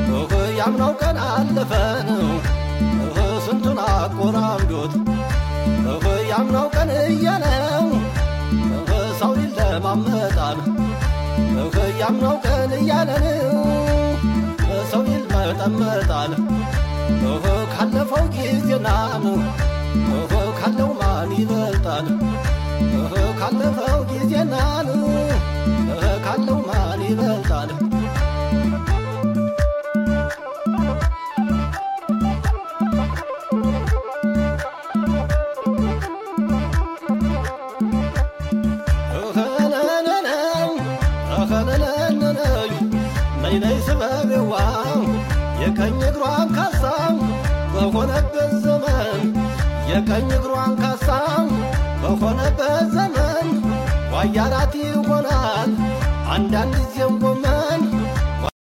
ያምናው ቀን አለፈን ስንቱን አቆራምዶት ያምናው ቀን እያለው ሰው ይለማመጣል ያምናው ቀን እያለን ሰው ይልመጠመጣል ካለፈው ጊዜና ካለው ማን ይበልጣል ካለፈው ጊዜና ካለው ማን ይበልጣል ነይነይ ስበቤዋ የቀኝ እግሯን ካሳም በሆነበት ዘመን የቀኝ እግሯን ካሳም በሆነበት ዘመን ዋያራት ይሆናል አንዳንድ ጊዜም ጎም